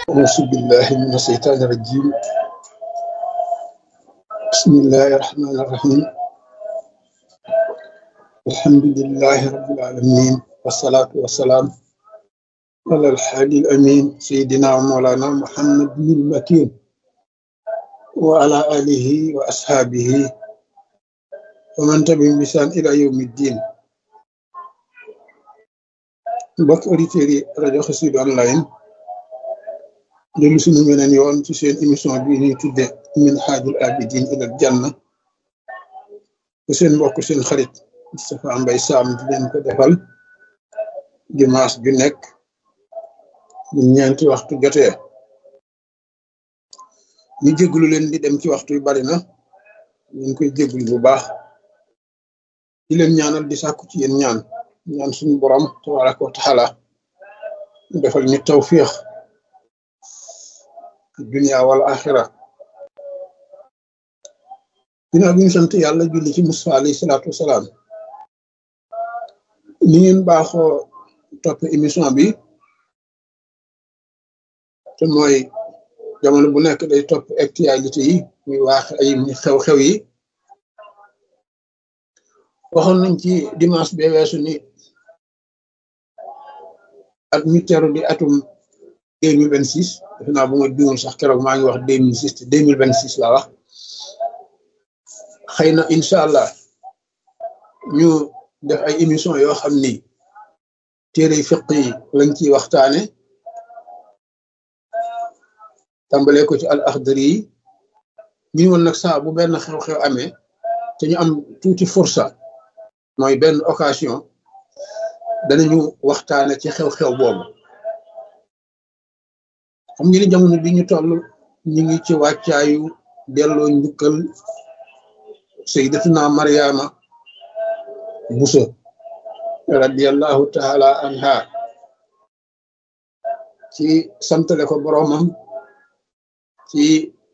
أعوذ بالله من الشيطان الرجيم بسم الله الرحمن الرحيم الحمد لله رب العالمين والصلاة والسلام على الحادي الأمين سيدنا ومولانا محمد بن المكين وعلى آله وأصحابه ومن تبعهم بإحسان إلى يوم الدين mbokk auditeurs yi rajo Xassida online dellu suñu meneen yoon ci seen émission bi ñuy tudde min xaajul abidin ilal janna te seen mbokk seen xarit Moustapha Mbaye Sam di leen ko defal dimanche ju nekk bu ñeenti waxtu jotee ñu jéglu leen di dem ci waxtu yu bari na ñu ngi koy jéglu bu baax di leen ñaanal di sàkku ci yéen ñaan ñaan suñu borom tabaraka wa taala mu defal ñu tawfiix dunia wal axira ginnaaw bi ñu sant yàlla julli ci Musaa alayhi salaatu wasalaam ni ngeen baaxoo topp émission bi te mooy jamono bu nekk day topp actualité yi muy waax ay xew-xew yi waxoon nañ ci dimanche bee weesu ni at mi teru di atum deux mille vingt six defe naa bu ma juumul sax keroog maa ngi wax deux mille six te deux mille vingt six laa wax xëy na incha allah ñu def ay émission yoo xam ni téere fiq yi lañ ciy waxtaane tàmbalee ko ci al axdari yi ñu woon nag saa bu benn xew-xew amee te ñu am tuuti fursa mooy benn occasion danañu waxtaane ci xew-xew boobu xam ngeen ni jamono bi ñu toll ñu ngi ci wàccaayu delloo njukkal sayyidatuna Mariama Buso radiyallahu taala anha ci santale ko boroomam ci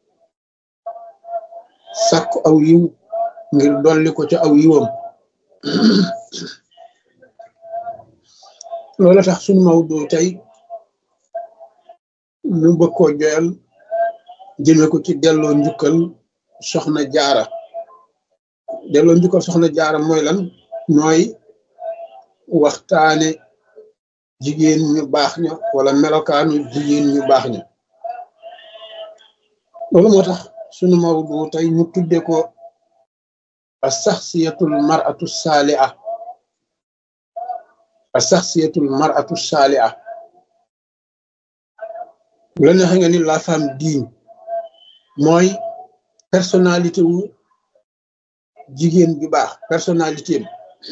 sàkk aw yiw ngir dolli ko ca aw yiwam loola tax sunu mawdu tey ñu bëgg koo joyal jëme ko ci delloo njukkal soxna jaara delloo njukkal soxna jaara mooy lan mooy waxtaane jigéen ñu baax ña wala melokaanu jigéen ñu baax ña loolu moo tax sunu mawdu tey ñu tudde ko a saxsiyatul maratu saaliha a saxsiyatul maratu saaliha bu la neexee nga ni la femme digne mooy personnalité wu jigéen ju baax personnalité am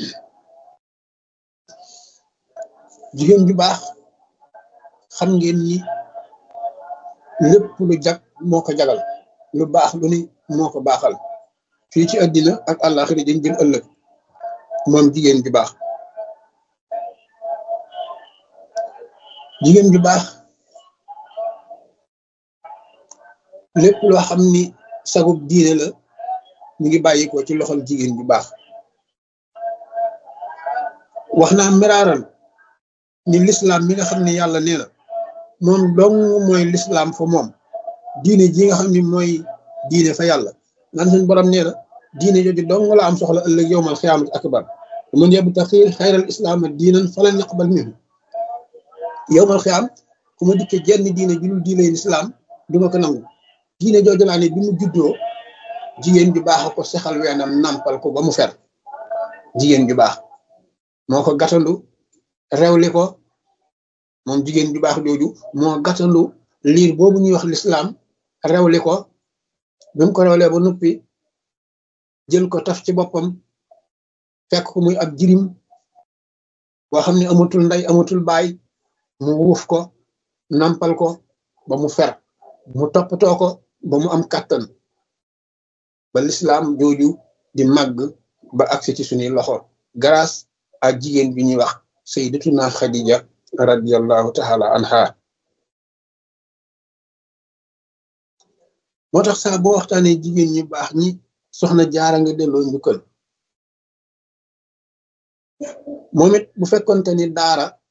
jigéen ju baax xam ngeen ni lépp lu jag moo ko jagal lu baax lu ni moo ko baaxal fii ci àddina ak àllaaxira dañ jëm ëllëg moom jigéen ju baax jigéen ju baax lépp loo xam ni sagub diine la mu ngi bàyyi ko ci loxol jigéen ju baax wax naa miraaral ni lislaam mi nga xam ne yàlla nee na moom dong mooy lislaam fa moom diine ji nga xam ni mooy diine fa yàlla naan suñ borom nee na diine jooju dong la am soxla ëllëg yowmal xiyaamati akbar man yabtaxi xayral islaama diinan falan naqbal minhu yowmal xiyaam ku ma dikke jenn diine ju dul diine lislaam duma ko nangu diine jooju laa ne bi mu juddoo jigéen ju baax a ko sexal weenam nampal ko ba mu fer jigéen ju baax moo ko gàttandu rewli ko moom jigéen ju baax jooju moo gàttandu liir boobu ñuy wax lislaam rewli ko bi mu ko rewlee ba noppi jël ko taf ci boppam fekk ko muy ab jirim boo xam ne amatul ndey amatul baay mu wuuf ko nampal ko ba mu fer mu toppatoo ko ba mu am kàttan ba lislaam jooju di màgg ba agsi ci suñuy loxo grâce à jigéen bi ñuy wax sayyidatuna Khadija radiyallahu taala anha moo tax saa boo waxtaanee jigéen ñu baax ñi soxna jaara nga delloo njukkal moom it bu fekkonte ni daara